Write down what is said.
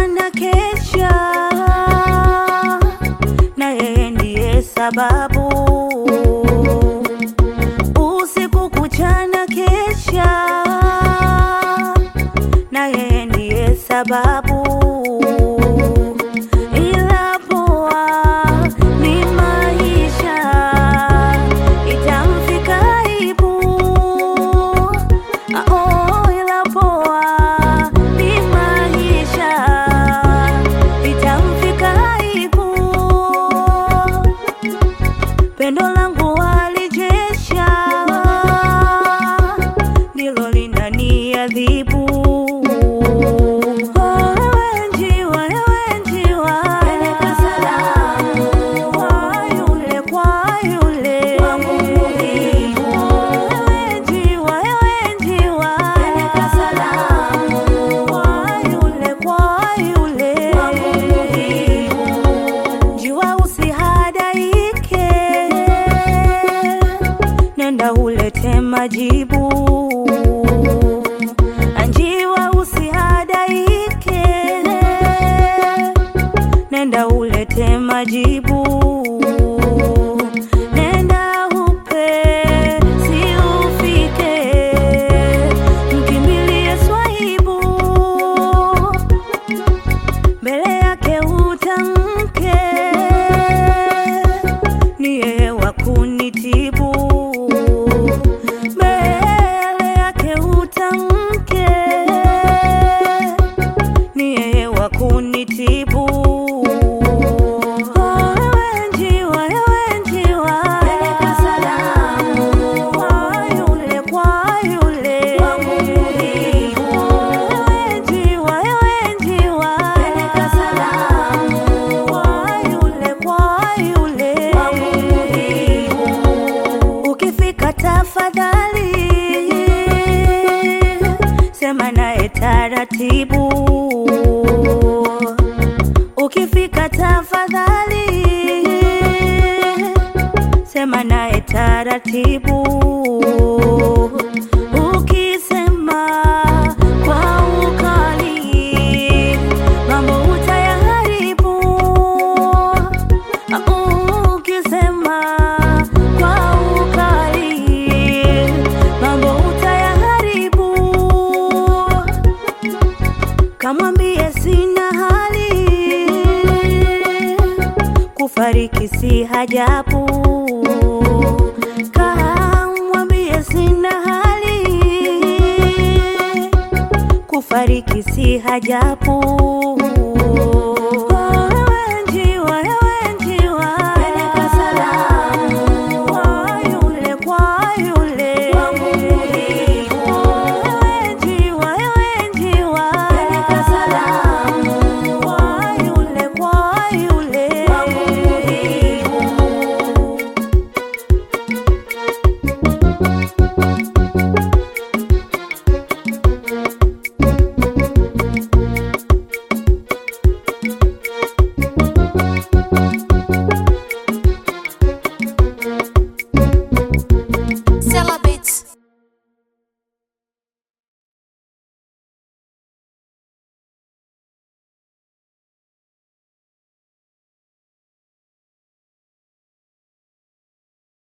na kesha, na yeye ndiye sababu. Usiku kucha na kesha, na yeye ndiye sababu. Ila poa ni maisha, itamfika aibu. Oh, ila poa ni maisha, itamfika aibu. Pendo langu walijesha, ndilo linaniadhibu. Oh, ewe njiwa, ewe njiwa, peleka salamu kwa yule, kwa yule wangu muhimu. Ewe njiwa, ewe njiwa, peleka salamu kwa yule, kwa yule wangu muhimu. Njiwa usihadaike, nenda ulete majibu. Njiwa usihadaike, nenda ulete majibu. Nenda upe, si ufike, mkimbilie swahibu mbele yake utamke, ni yeye wa kunitibu. Mbele yake utamke, ni yeye wa kunitibu. Oh, ewe njiwa, ewe njiwa, peleka salamu kwa yule, kwa yule wangu muhimu. Ewe njiwa, ewe njiwa, peleka salamu kwa yule, kwa yule wangu muhimu. Ukifika tafadhali sema naye taratibu. Ukifika tafadhali sema naye taratibu. Ukisema kwa ukali mambo utayaharibu. Ukisema kwa ukali mambo utayaharibu. Kamwambie sina hali, kufariki si hajabu. Kamwambie sina hali, kufariki si hajabu.